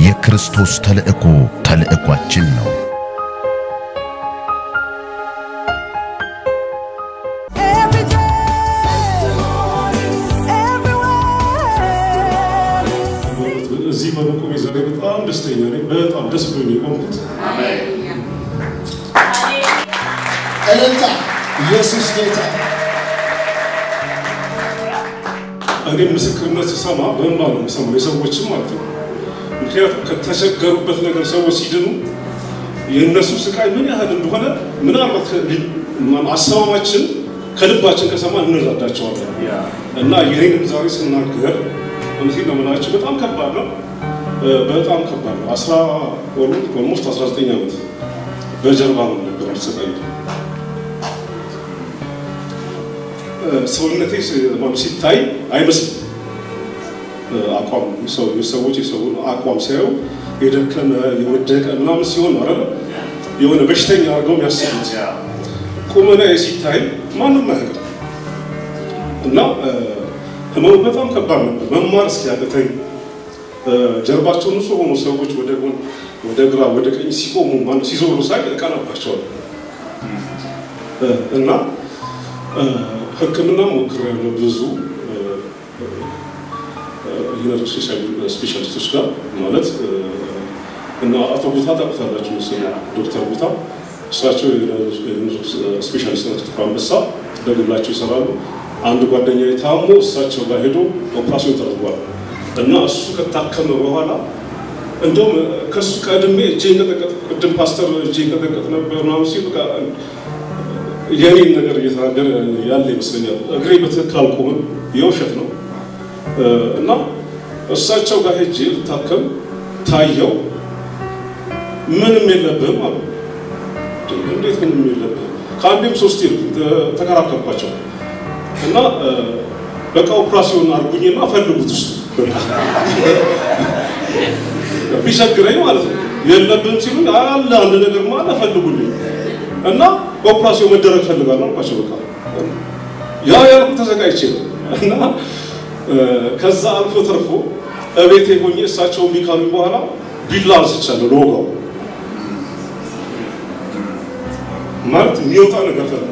የክርስቶስ ተልእኮ ተልእኳችን ነው። Every day, everywhere. እዚህ በመቆሜ ዛሬ በጣም ደስተኛ ነኝ። በጣም ደስ ብሎኝ ነው የቆምኩት። እልልታ ኢየሱስ ጌታ እኔ ምስክርነት ስሰማ በእንባ ነው የምሰማው፣ የሰዎችም ማለት ነው። ምክንያቱም ከተቸገሩበት ነገር ሰዎች ሲድኑ የእነሱ ስቃይ ምን ያህል እንደሆነ ምናልባት ከ- አሰማማችን ከልባችን ከሰማ እንረዳቸዋለን። እና ይህንም ዛሬ ስናገር እውነቴን ነው የምላችሁ በጣም ከባድ ነው፣ እ፣ በጣም ከባድ ነው። አስራ ኦልሞስት 19 ዓመት በጀርባ ነው ነበር የምትሰቃየው። ሰውነቴ ስ- ማለት ሲታይ አይመስልም። አቋም ሰው- የሰዎች የሰውን አቋም ሲያዩ የደከመ የወደቀ ምናምን ሲሆን ነው አይደለ? የሆነ በሽተኛ አድርገው የሚያስቡት ቁመና ሲታይ ማንም አያውቅም። እና እ፣ ህመሙ በጣም ከባድ ነበር። መማር እስኪያቅተኝ እ፣ ጀርባቸው ንጹህ ሆኑ ሰዎች ወደ ጎን ወደ ግራ ወደ ቀኝ ሲቆሙ ማነው ሲዞሩ ሳይ እቀናባቸዋለሁ እ፣ እና እ፣ ሕክምና ሞክሬያለሁ ብዙ እ፣ ዩኒቨርሲቲ ስፔሻሊስቶች ጋር ማለት እ፣ እና አቶ ቦታ ታውቁታላችሁ መሰለኝ ዶክተር ቦታ እሳቸው ስፔሻሊስት ናቸው። አንበሳ በግላቸው ይሰራሉ። አንድ ጓደኛ ታሞ እሳቸው ጋር ሄዶ ኦፕራሲዮን ተደርጓል እና እሱ ከታከመ በኋላ እንደውም ከእሱ ቀድሜ እጄ እንቀጠቀጥ ቅድም ፓስተር እጄ እንቀጠቀጥ ነበር ምናምን ሲል በቃ የኔን ነገር እየተናገረ ያለ ይመስለኛል። እግሬ በትክክል አልቆምም፣ የውሸት ነው እና እሳቸው ጋር ሄጄ ልታከም ታየው። ምንም የለብህም አሉ። እንዴት ምንም የለብህም? ከአንዴም ሶስቴ ተከራከርኳቸው እና በቃ ኦፕራሲዮን አድርጉኝና ፈልጉት ውስጥ ቢቸግረኝ ማለት ነው። የለብህም ሲሉኝ አለ አንድ ነገር አለ ፈልጉልኝ እና ኦፕራሲዮን መደረግ ፈልጋለሁ አልኳቸው። በቃ ያ ያልኩ ተዘጋጅቼ ነው እና ከዛ አልፎ ተርፎ እቤቴ ሆኜ እሳቸው እምቢ ካሉኝ በኋላ ቢላ አንስቻለሁ ለወጋው ማለት የሚወጣ ነገር ፈለግ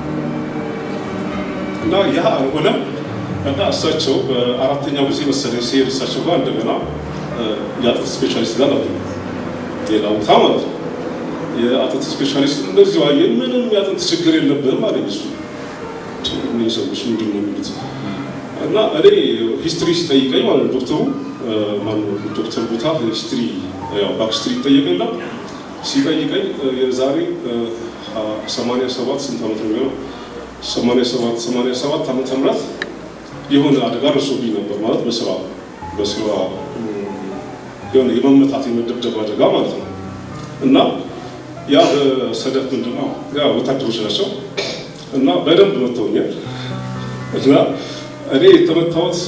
እና ያ አልሆነም እና እሳቸው በአራተኛው ጊዜ መሰለኝ ሲሄድ እሳቸው ጋር እንደገና የአጥንት ስፔሻሊስት ጋር ነበር ሌላ ቦታ ማለት ነው። የአጥንት ስፔሻሊስት እንደዚህ አየን፣ ምንም የአጥንት ችግር የለብህም አለኝ እሱ። እነዚህ ሰዎች ምንድን ነው የሚሉት? እና እኔ ሂስትሪ ሲጠይቀኝ ማለት ነው ዶክተሩ ማነው ዶክተር ቦታ ሂስትሪ ያው ባክስትሪ ይጠየቀላ ሲጠይቀኝ የዛሬ 87 ስንት ዓመት ነው የሚሆነው 87 87 ዓመተ ምህረት የሆነ አደጋ ደርሶብኝ ነበር ማለት በስራ በስራ የሆነ የመመታት የመደብደብ አደጋ ማለት ነው እና ያ በሰደፍ ምንድን ነው ያ ወታደሮች ናቸው እና በደንብ መተውኛል እና እኔ የተመታሁት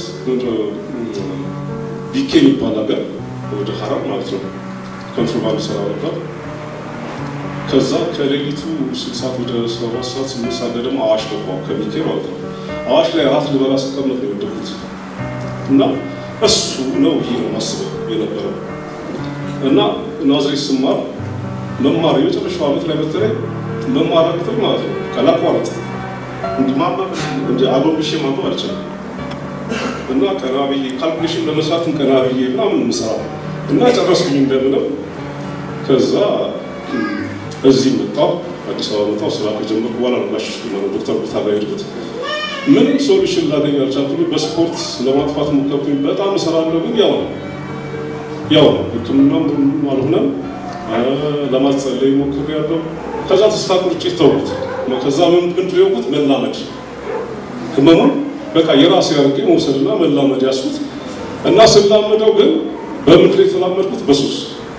ቢኬ የሚባል ሀገር ወደ ሀረር ማለት ነው ኮንትሮባንድ ሰራ ነበር። ከዛ ከሌሊቱ ስልክ ሰዓት ወደ ሰባት ሰዓት ስምንት ሰዓት ላይ ደግሞ አዋሽ ገባሁ ከቢኬ ማለት ነው። አዋሽ ላይ ራት ልበላ ስቀመጥ ነው የወደኩት እና እሱ ነው ይሄ ነው ማስበው የነበረው እና ናዝሬት ስማር መማር የመጨረሻው ዓመት ላይ በተለይ መማር አቅቶኝ ማለት ነው ካላቋረጥ እንዲህ ማንበብ እንደ አጎንብሼ ማንበብ አልችልም እና ቀና ብዬ ካልኩሌሽን ለመስራትም ቀና ብዬ ምናምን የምሰራው እና ጨረስኩኝ እንደምንም። ከዛ እዚህ መጣሁ፣ አዲስ አበባ መጣሁ። ስራ ከጀመርኩ በኋላ ነው ላሽ ዶክተር ቦታ ጋር ሄድኩት። ምንም ሶሉሽን ላገኝ አልቻልኩኝ። በስፖርት ለማጥፋት ሞከርኩኝ። በጣም እሰራለሁ፣ ግን ያው ነው ያው ነው። ሕክምና ምንም አልሆነም። ለማጸለይ ሞክሬያለሁ። ከዛ ተስፋ ቁርጬ ተውኩት። ከዛ ምን ምንድን ነው የሆንኩት? መላመድ ህመሙን በቃ የራሴ አድርጌ መውሰድና መላመድ ያስኩት እና ስላመደው ግን በምድር የተላመድኩት በሱስ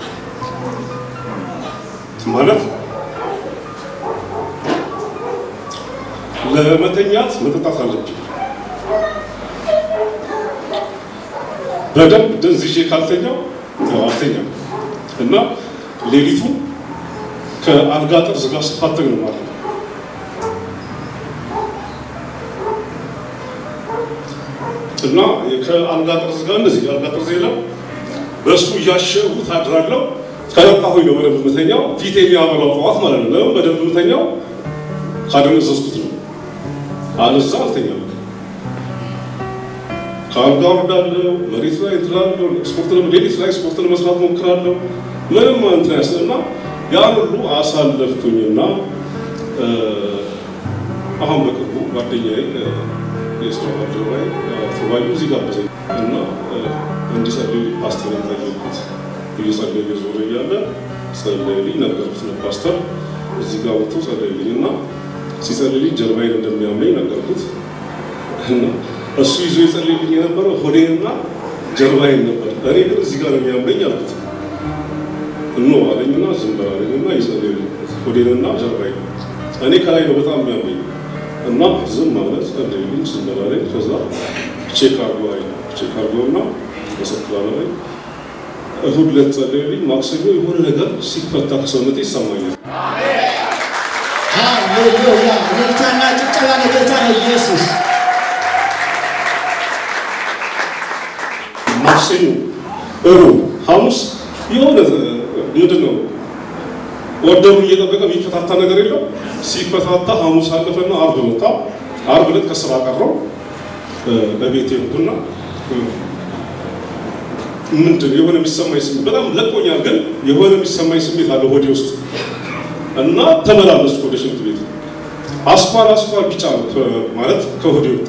ማለት ለመተኛት መጠጣት አለብኝ። በደንብ ደንዝዤ ካልተኛው ያው አልተኛም እና ሌሊቱ ከአልጋ ጥርስ ጋር ስፋተግ ነው ማለት ነው። እና ከአልጋ ጥርስ ጋር እንደዚህ የአልጋ ጥርስ የለም በእሱ እያሸሁት አድራለሁ። ከነቃሁኝ ነው በደንብ የምተኛው። ፊት የሚያበላው ጠዋት ማለት ነው። ለምን በደንብ የምተኛው ካደነዘዝኩት ነው። አለዛ አልተኛም። ከአልጋ ወርዳለሁ፣ መሬት ላይ እንትላለሁ፣ ስፖርት ሌሊት ላይ ስፖርት ለመስራት ሞክራለሁ። ምንም እንትን ያስልና ያን ሁሉ አሳለፍኩኝና አሁን በቅርቡ ጓደኛዬ የስራ ባልደረባዬ ተባዩ እዚህ ጋበዘኝ እና እንዲጸልይ ፓስተር ጠየቁት። እየጸለየ ዞረ እያለ ጸለይልኝ፣ ነገርኩት ለፓስተር እዚህ ጋር ወጥቶ ጸለይልኝ እና ሲጸልይልኝ ጀርባዬን እንደሚያመኝ ነገርኩት እና እሱ ይዞ የጸለይልኝ የነበረው ሆዴንና ጀርባዬን ነበር። እኔ ግን እዚህ ጋር ነው የሚያመኝ አልኩት። እኖ አለኝና ዝም በል አለኝና ይጸልይልኝ ሆዴንና ጀርባዬን እኔ ከላይ ነው በጣም የሚያመኝ እና ዝም ማለት ጸለይልኝ፣ ዝም በል አለኝ። ከዛ ቼክ አርጎ አይ ቼክ አርጎና መሰክራለሁ አለኝ። እሁድ ዕለት ጸለይልኝ። ማክሰኞ የሆነ ነገር ሲፈታ ከሰውነቴ ይሰማኛል። ሃሌሉያ! እልልታና ጭብጨባ ለጌታ ለኢየሱስ። ማክሰኞ፣ እሮብ፣ ሐሙስ የሆነ ምንድን ነው ወደሩ እየጠበቀ የሚፈታታ ነገር የለው። ሲፈታታ ሐሙስ አለፈና አርብ መጣ። አርብ ዕለት ከስራ ቀረው በቤቴ ሄድኩና ምንድን የሆነ የሚሰማኝ ስሜት በጣም ለቆኛል፣ ግን የሆነ የሚሰማኝ ስሜት አለ ሆዴ ውስጥ እና ተመላለስኩ ወደ ሽንት ቤት። አስኳል አስኳል ቢጫ ነው ማለት ከሆዴ ወጣ።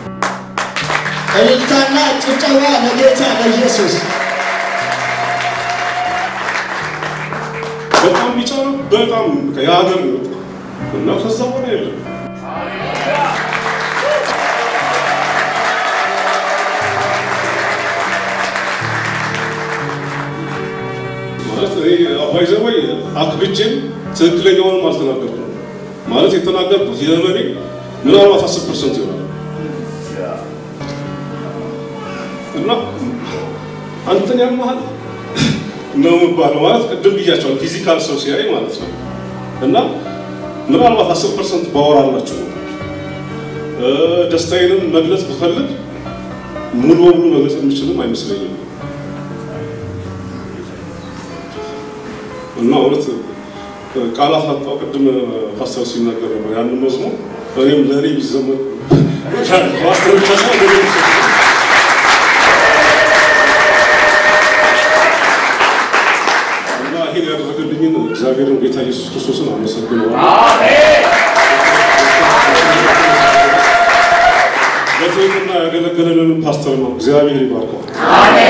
እልልታና ጭብጨባ ለጌታ ለኢየሱስ። በጣም ቢጫ ነው። በጣም የሀገር ነው የወጣው እና ከዛ በኋላ የለም ማለት አባይ ዘወይ አክብቼም ትክክለኛውንም አልተናገርኩም። ማለት የተናገርኩት የህመሜ ምናልባት አስር ፐርሰንት ይሆናል እና አንተን ያመሃል ነው የሚባለው ማለት ቅድም ብያቸዋል። ፊዚካል ሰው ሲያይ ማለት ነው እና ምናልባት አስር ፐርሰንት ባወራላችሁ ነው ደስታዬንም መግለጽ ብፈልግ ሙሉ በሙሉ መግለጽ የምችልም አይመስለኝም። እና እውነት ቃላት አጣው። ቅድም ፓስተር ሲናገር ነው ያንን መዝሙር እኔም ለእኔ ቢዘመር ፓስተር ብቻ ሳይሆን ለእኔ ቢዘመር እና ይሄን ያደረገልኝን እግዚአብሔርን ጌታ ኢየሱስ ክርስቶስን አመሰግነዋለሁ። በትህትና ያገለገለንን ፓስተር ነው። እግዚአብሔር ይባርከው።